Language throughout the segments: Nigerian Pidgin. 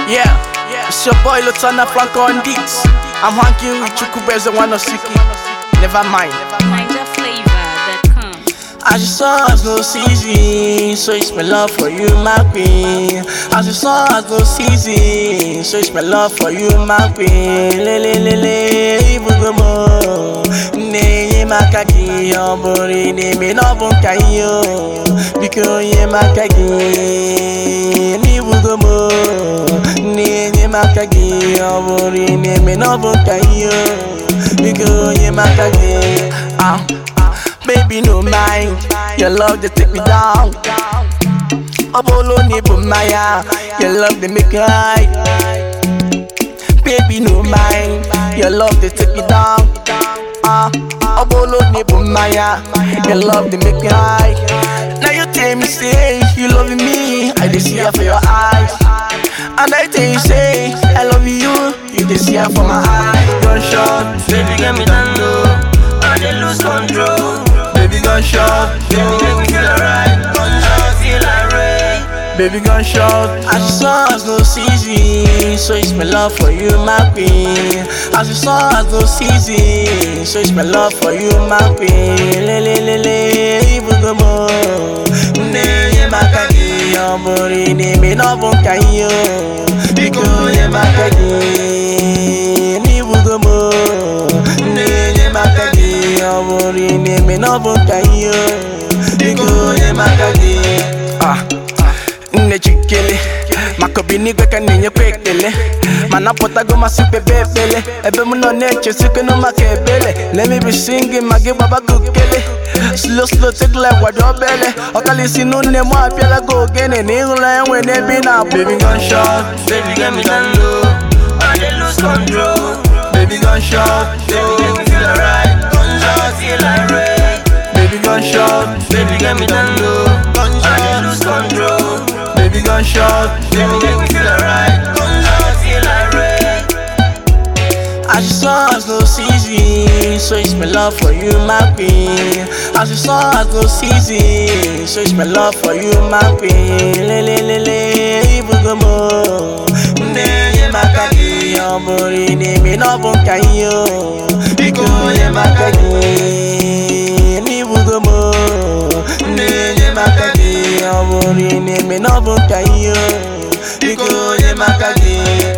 Yeah, it's your boy Lutana Franco on beats. I'm hanging with Chukubeze Wanosiki. Never mind. NigerFlavor.com. As you saw, as no season, so it's my love for you, my queen. As you saw, as no season, so it's my love for you, my queen. Le le le le, ibugomo. Ne maka gi obori ne me no bun kayo. Biko ye maka gi ni bugomo. Ne maka gi obori ne me no bun kayo. Biko ye maka gi ah. Baby, no mind. Your love they take me down. Obolo ni bumaya. Your love they make me high. Baby, no mind. Your love they take me down. Ah, Obolo ni bumaya. Your love they make me high. Now you tell me say you love me. I just see her for your eyes. And I tell you say I love you. You just see her for my eyes. Gunshot, Baby, get me down low. I dey lose control. baby gunshot. Baby, make me feel alright. Gunshot, feel like rain. Baby gunshot As you saw as no season So it's my love for you my queen As you saw as no season So it's my love for you my queen Le le le le Ibugomo Ne ye makagi Yobori ni mi no bunka yo Biko ye makagi Ni bugomo Ne ye makagi Yobori ni mi no bunka yo Biko ye makagi Ah nne jikele maka obi n'igwe ka na-enyekwa ekele mana pụtago masị kpebe ekpele ebe m nọ na-echesikenu maka ebele lemebi gị ma gị gbabago ukele slow slow take like wado obele ọkalisi n'une m apịala gị ogene na ịhụla enwe n'ebe ị na-abụ baby gunshot Baby, get me down low. I dey lose control. baby gunshot Baby, make me feel alright. Gunshot, feel like rain. baby gunshot Baby, get me down low. I dey lose control. baby gunshot Baby, make me feel alright. Gunshot, feel like rain. As you saw, as no season, so it's my love for you, my queen. As you saw, as no season, so it's my love for you, my queen. Le le le le, ibugomo. Ne ye makagi, yobori ni mi no bunka yo. Biko ye makagi, ni bugomo. Ne ye makagi, yobori ni mi no bunka yo. Biko ye makagi.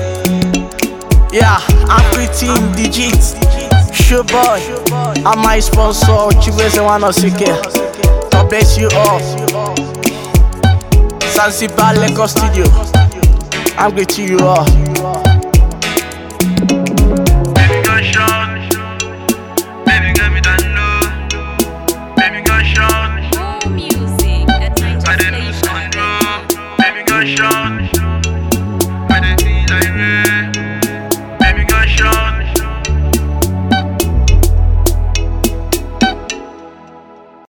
Yeah, I'm pretty in digits. Sure boy, I'm my sponsor, Chibweze Wanosike. God bless you all. Zanzibar Lagos Studio. I'm greeting you all.